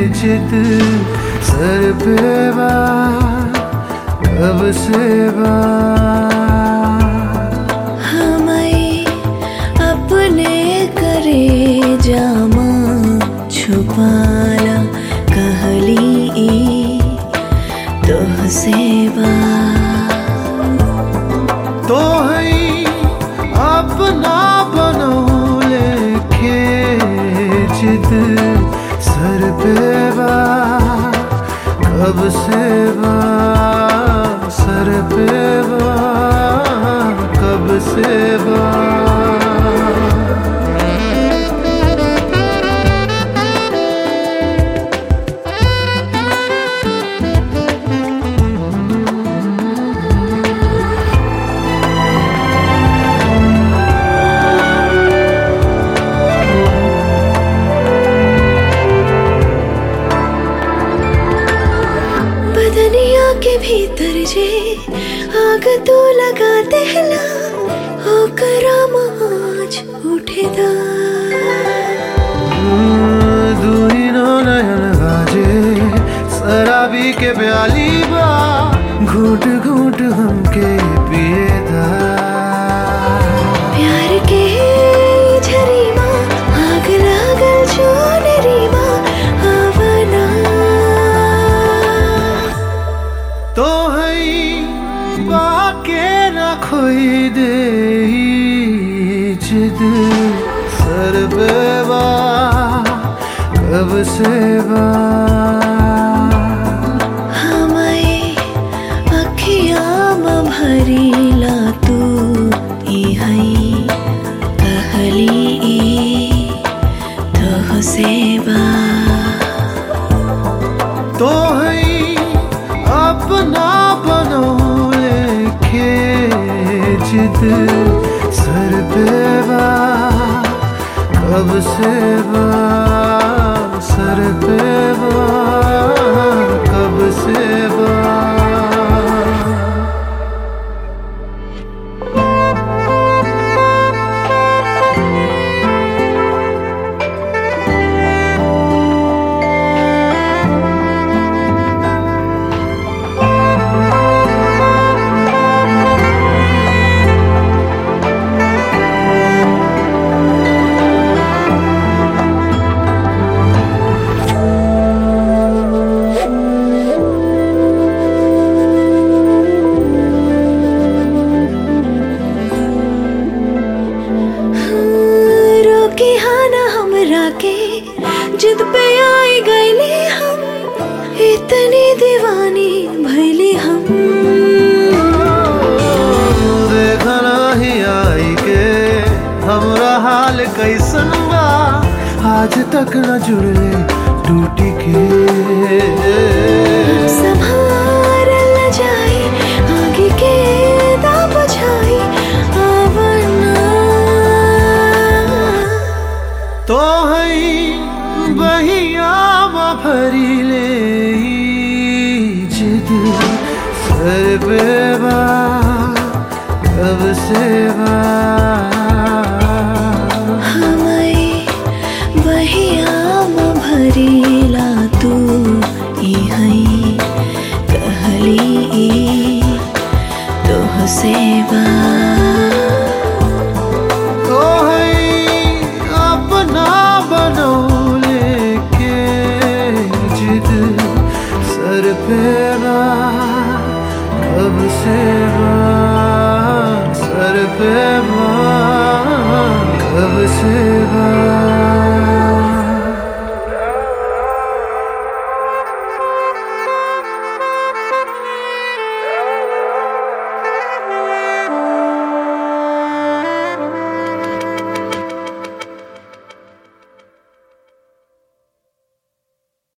जिद सर पे बा कब से बा हमें अपने करे जामा छुपाला कहली ई तोह से बा तो है अपना बनौले के जिद सर पे बा कब से बा सर पे बा कब से बा बदनिया के भीतर जे आग तू लगा देला हो कराम आज उठेदा दूरी नो नयन गाजे शराबी के प्याली बा घूट घूट हमके पिए दा प्यार के झरीमा आग लागल चोनरीमा आवना तो है बाके न खोई दे जिद सर पे बा कब से बा हमें अखियाम भरीला तू ई हई कहली ई तोह से बा तो है अपना बनौले के जिद सर पे बा कब से बा सर पे बा कब से बा रोके हाँ ना हमरा के जिद पे आई गईली हम इतनी दीवानी भैली हम देखना ही आई के हमरा हाल कैसन बा आज तक न जुड़ले टूटी के संभार न जाए आगे के दा बुझाई आवना तो है बहिया भरी ले ई जिद सर पे बा कब से बा हमें बहियाम भरीला तू ई हई कहली ई तोह से बा तो है अपना बनौले के जिद सर पे बा कब से बा सर पे बा कब से बा